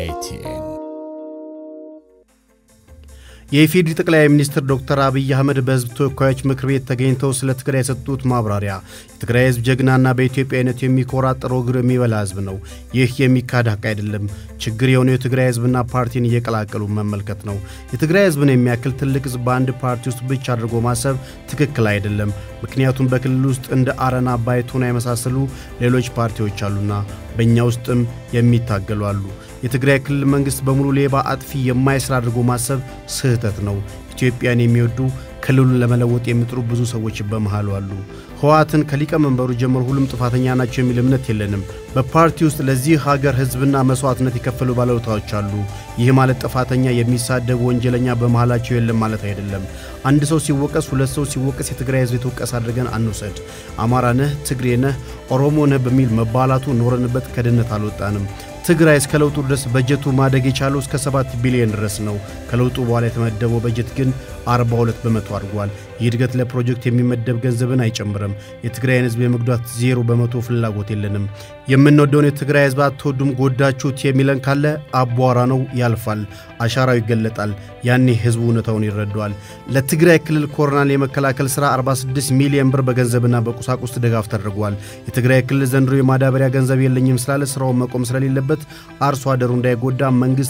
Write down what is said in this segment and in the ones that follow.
ኤቲኤን የኢፌዴሪ ጠቅላይ ሚኒስትር ዶክተር አብይ አህመድ በሕዝብ ተወካዮች ምክር ቤት ተገኝተው ስለ ትግራይ የሰጡት ማብራሪያ የትግራይ ሕዝብ ጀግናና በኢትዮጵያዊነት የሚኮራ ጥሮ ግር የሚበላ ሕዝብ ነው። ይህ የሚካድ ሀቅ አይደለም። ችግር የሆነው የትግራይ ሕዝብና ፓርቲን እየቀላቀሉ መመልከት ነው። የትግራይ ሕዝብን የሚያክል ትልቅ ሕዝብ በአንድ ፓርቲ ውስጥ ብቻ አድርጎ ማሰብ ትክክል አይደለም። ምክንያቱም በክልል ውስጥ እንደ አረና፣ ባይቶና የመሳሰሉ ሌሎች ፓርቲዎች አሉና በእኛ ውስጥም የሚታገሉ አሉ። የትግራይ ክልል መንግሥት በሙሉ ሌባ፣ አጥፊ፣ የማይስራ አድርጎ ማሰብ ስህተት ነው። ኢትዮጵያን የሚወዱ ክልሉን ለመለወጥ የሚጥሩ ብዙ ሰዎች በመሃሉ አሉ። ህወሓትን ከሊቀመንበሩ ጀምሮ ሁሉም ጥፋተኛ ናቸው የሚል እምነት የለንም። በፓርቲ ውስጥ ለዚህ ሀገር ህዝብና መስዋዕትነት የከፈሉ ባለውለታዎች አሉ። ይህ ማለት ጥፋተኛ፣ የሚሳደቡ ወንጀለኛ በመሃላቸው የለም ማለት አይደለም። አንድ ሰው ሲወቀስ፣ ሁለት ሰው ሲወቀስ የትግራይ ህዝብ የተወቀስ አድርገን አንውሰድ። አማራ ነህ፣ ትግሬ ነህ፣ ኦሮሞ ነህ በሚል መባላቱ ኖረንበት ከድህነት አልወጣንም። ትግራይ እስከ ለውጡ ድረስ በጀቱ ማደግ የቻለው እስከ 7 ቢሊዮን ድረስ ነው። ከለውጡ በኋላ የተመደበው በጀት ግን 42 በመቶ አድጓል። ይህ እድገት ለፕሮጀክት የሚመደብ ገንዘብን አይጨምርም። የትግራይን ህዝብ የመጉዳት ዜሮ በመቶ ፍላጎት የለንም። የምንወደውን የትግራይ ህዝብ አትወዱም፣ ጎዳችሁት የሚለን ካለ አቧራ ነው፣ ያልፋል፣ አሻራው ይገለጣል። ያኔ ህዝቡ እውነታውን ይረዳዋል። ለትግራይ ክልል ኮሮናን የመከላከል ሥራ 46 ሚሊዮን ብር በገንዘብና በቁሳቁስ ድጋፍ ተደርጓል። የትግራይ ክልል ዘንድሮ የማዳበሪያ ገንዘብ የለኝም ስላለ ስራውን መቆም ስለሌለበት አርሶ አደሩ እንዳይጎዳ መንግሥት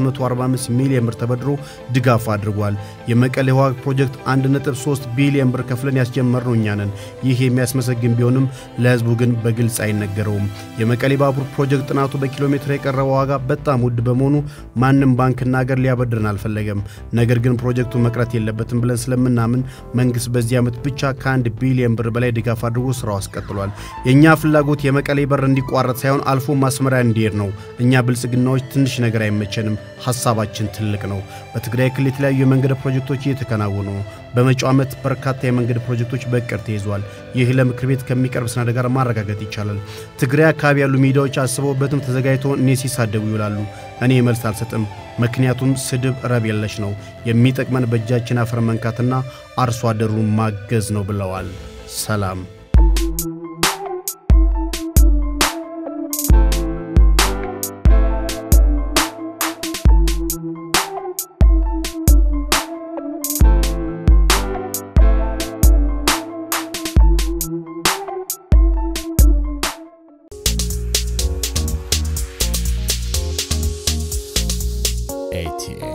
445 ሚሊዮን ብር ተበድሮ ድጋፍ አድርጓል። የመቀሌ ውሃ ፕሮጀክት 1.3 ቢሊዮን ብር ከፍለን ያስጀመርነው እኛ ነን። ይህ የሚያስመሰግን ቢሆንም ለህዝቡ ግን በግልጽ አይነገረውም። የመቀሌ ባቡር ፕሮጀክት ጥናቱ በኪሎ ሜትር የቀረበው ዋጋ በጣም ውድ በመሆኑ ማንም ባንክና ሀገር ሊያበድርን አልፈለገም። ነገር ግን ፕሮጀክቱ መቅረት የለበትም ብለን ስለምናምን መንግሥት በዚህ ዓመት ብቻ ከአንድ ቢሊዮን ብር በላይ ድጋፍ አድርጎ ስራው አስቀጥሏል። የእኛ ፍላጎት የመቀሌ በር እንዲቋረጥ ሳይሆን አልፎ ማስመሪያ እንዲሄድ ነው። እኛ ብልጽግናዎች ትንሽ ነገር አይመቸንም። ሐሳባችን ትልቅ ነው። በትግራይ ክልል የተለያዩ የመንገድ ፕሮጀክቶች እየተከናወኑ ነው። በመጪው ዓመት በርካታ የመንገድ ፕሮጀክቶች በእቅድ ተይዟል። ይህ ለምክር ቤት ከሚቀርብ ሰነድ ጋር ማረጋገጥ ይቻላል። ትግራይ አካባቢ ያሉ ሚዲያዎች አስበውበትም ተዘጋጅተው እኔ ሲሳደቡ ይውላሉ። እኔ መልስ አልሰጥም። ምክንያቱም ስድብ ረብ የለሽ ነው። የሚጠቅመን በእጃችን አፈር መንካትና አርሶ አደሩን ማገዝ ነው ብለዋል። ሰላም ኤቲኤን